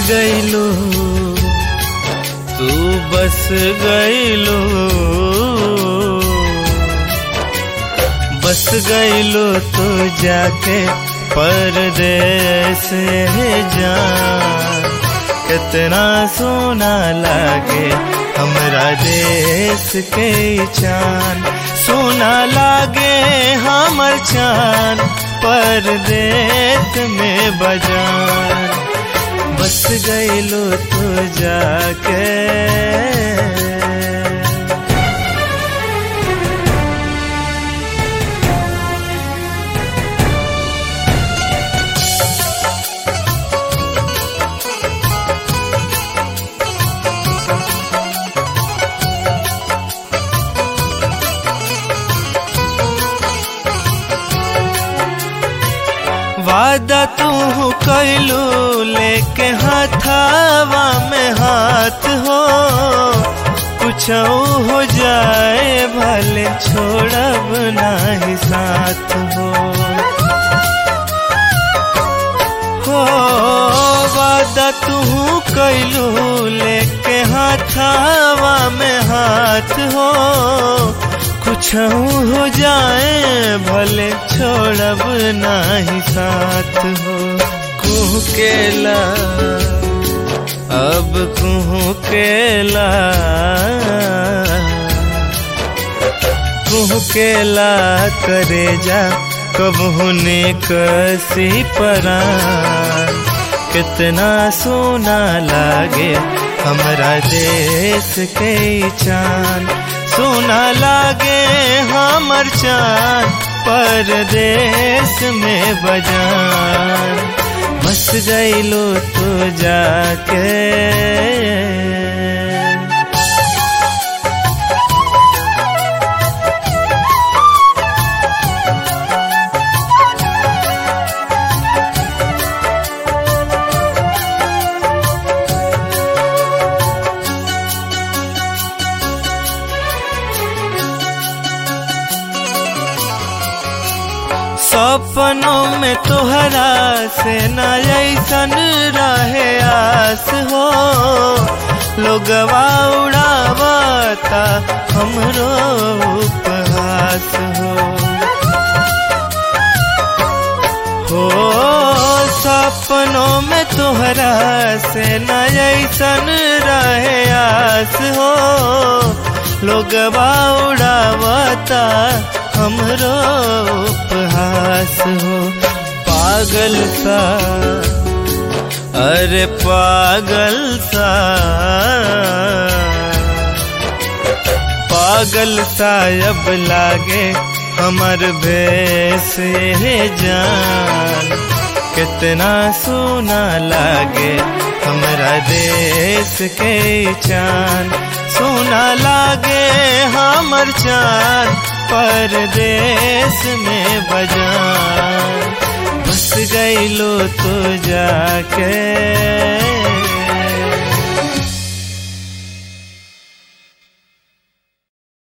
गईलो तू बस गईलो बस गईलो तो जाके परदेस जान कितना सोना लागे हमरा देश के चान सोना लागे हमर चान परदेश में बजान बस गईलो तो जाके वादा तू कैलू लेके हाथावा में हाथ हो कुछ हो जाए भले छोड़ब नाही साथ हो हो वादा तू कैलू लेके हाथावा में हाथ हो कुछ हो जाए भले छोड़ब नाही साथ हो कुह केला अब कुह केला कुह केला करे जा कब होने कसी परान कितना सोना लागे हमरा देश के चांद सोना लागे हमर चांद परदेश में बजान बस गईलो तो जाके सपनों में तोहरा से न ऐसन रहे आस हो लोगवा उड़ावता हमरो उपहास हो हो सपनों में तोहरा से न ऐसन रहे आस हो लोगवा उड़ावता हमरो उपहास हो पागल सा अरे पागल सा पागल सा अब लागे हमर भेस जान कितना सोना लागे हमरा देश के चान सोना लागे हमर चान परदेश में बजान बस गईलो तो जाके